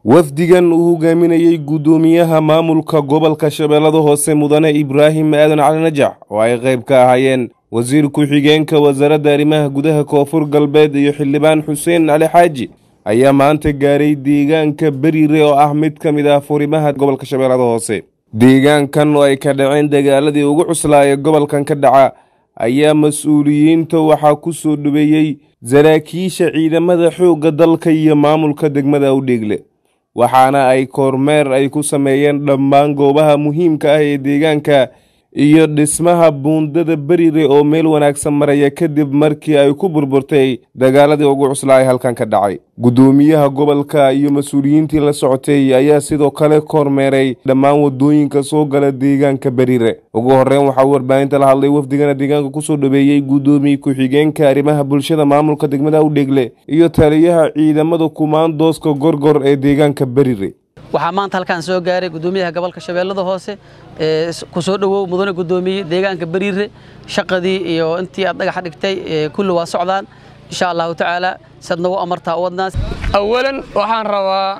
wafdigan uu hogaaminayey guddoomiyaha maamulka gobolka shabeellada hoose mudane ibraahim aadan cali najax oo ay qayb ka ahaayeen wasiir ku-xigeenka wasaaradda arrimaha gudaha koonfur galbeed iyo xildhibaan xuseen cali xaaji ayaa maanta gaaray deegaanka beriire oo ah mid ka mid ah furimaha gobolka shabeellada hoose deegaankan oo ay ka dhaceen dagaaladii ugu cuslaaya gobolkan ka dhaca ayaa mas-uuliyiinta waxaa ku soo dhaweeyey saraakiisha ciidamada xoogga dalka iyo maamulka degmada awdheegle waxaana ay kormeer ay ku sameeyeen dhammaan goobaha muhiimka ah ee deegaanka iyo dhismaha buundada berire oo meel wanaagsan maraya kadib markii ay ku burburtay dagaaladii ugu cuslaay halkan ka dhacay guddoomiyaha gobolka iyo mas-uuliyiintii la socotay ayaa sidoo kale kormeeray dhammaan wadooyinka soo gala deegaanka berire ugu horreyn waxaa warbaahinta la hadlay wafdigana deegaanka kusoo dhaweeyey guddoomiye ku-xigeenka arrimaha bulshada maamulka degmada awdheegle iyo taliyaha ciidamada kumaandooska gorgor ee deegaanka berire waxaa maanta halkaan soo gaaray guddoomiyaha gobolka shabeellada hoose ku soo dhowow mudane guddoomiye deegaanka beriire shaqadii iyo intii aad dhagaxa dhigtay kulli waa socdaan insha allahu tacaala sad nagu amartaa u wadnaas awalan waxaan rabaa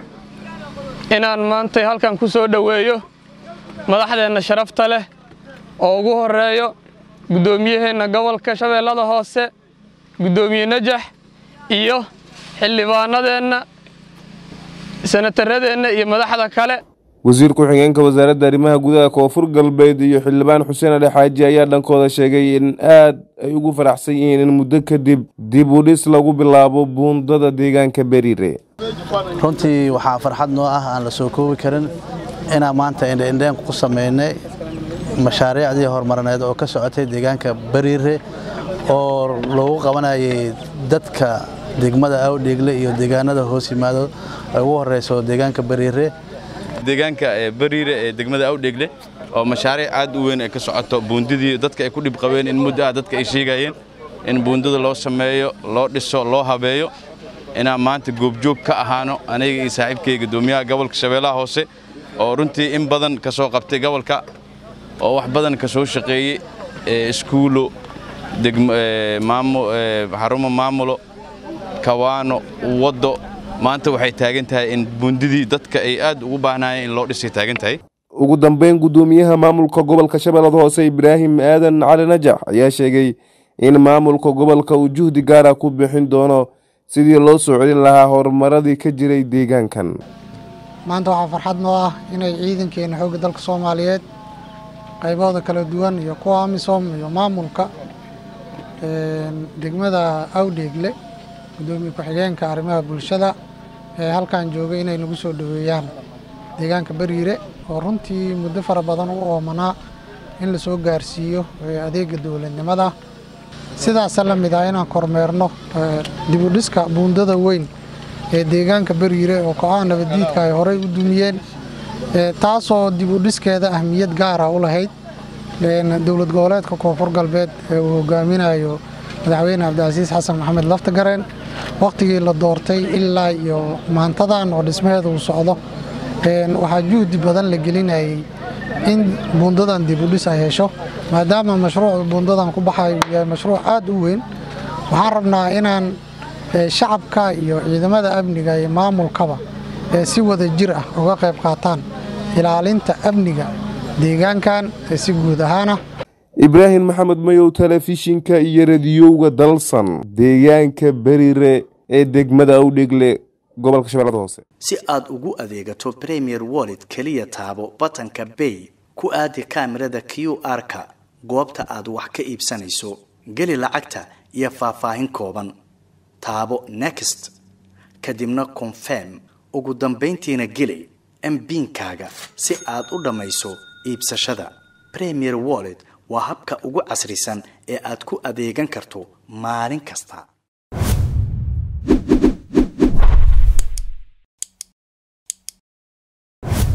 inaan maantay halkan ku soo dhoweeyo madaxdeenna sharafta leh oo ugu horeeyo guddoomiyaheenna gobolka shabeellada hoose guddoomiye najax iyo xildhibaanadeenna sanataradeenna iyo madaxda kale wasiir ku-xigeenka wasaaradda arrimaha gudaha koonfur galbeed iyo xildhibaan xuseen ali xaaji ayaa dhankooda sheegay in aad ay ugu faraxsan yihiin in muddo kadib dib u dhis lagu bilaabo buundada deegaanka beriire runtii waxaa farxad noo ah aan la soo koobi karin inaan maanta indheindheen ku samaynay mashaariicdii horumarineed oo ka socotay deegaanka beriire oo lagu qabanayay dadka degmada awdheegle iyo deegaanada hoos yimaado ay ugu horeyso deegaanka beriire deegaanka beriire ee degmada awdheegle oo mashaariic aad u weyn ay ka socoto buundidii dadka ay ku dhib qabeen in muddo ah dadka ay sheegayeen in buundada loo sameeyo loo dhiso loo habeeyo inaan maanta goobjoog ka ahaano aniga iyo saaxiibkay guddoomiyaha gobolka shabeellaha hoose oo runtii in badan ka soo qabtay gobolka oo wax badan ka soo shaqeeyey iskuulo xarumo maamulo kawaano waddo maanta waxay taagan tahay in buundidii dadka ay aad ugu baahnaayeen in loo dhisay taagan tahay ugu dambeyn guddoomiyaha maamulka gobolka shabeellada hoose ibraahim aadan cali najax ayaa sheegay in maamulka gobolka uu juhdi gaara ku bixin doono sidii loo soo celin lahaa horumaradii ka jiray deegaankan maanta waxaa farxad noo ah inay ciidankeena xoogga dalka soomaaliyeed qaybahooda kala duwan iyo kuwa amisom iyo maamulka degmada awdheegle guddoomiye ku-xigeenka arrimaha bulshada ee halkan joogay inay nagu soo dhoweeyaan deegaanka beriire oo runtii muddo fara badan u oomanaa in la soo gaarsiiyo adeega dowladnimada sidaasa la mid ah inaan kormeerno dibudhiska buundada weyn ee deegaanka beriire oo ko-aan nabaddiidka ay horey u dumiyeen taasoo dibudhiskeeda ahmiyad gaara u lahayd dowlad goboleedka koonfur galbeed ee uu hogaaminayo madaxweyne cabdicasiis xasan maxamed laftagareen wakhtigii la doortay ilaa iyo maantadan oo dhismaheeda uu socdo waxaa juhdi badan la gelinayay in buundadan dibudhis ay hesho maadaama mashruuc buundadan ku baxayo uu yahay mashruuc aad u weyn waxaan rabnaa inaan shacabka iyo ciidamada amniga iyo maamulkaba si wada jir ah uga qayb qaataan ilaalinta amniga deegaankan si guud ahaana ibraahim maxamed mayow telefishinka iyo radiyowga dalsan deegaanka berire ee degmada awdheegle gobolka shabeellada hoose si aad ugu adeegato premier wallet keliya taabo batanka bay ku aadi kaamirada q r-ka goobta aad wax ka iibsanayso geli lacagta iyo faahfaahin kooban taabo next kadibna confirm ugu dambayntiina geli mbiinkaaga si aad u dhammayso iibsashada premier wallet waa habka ugu casrisan ee aad ku adeegan karto maalin kasta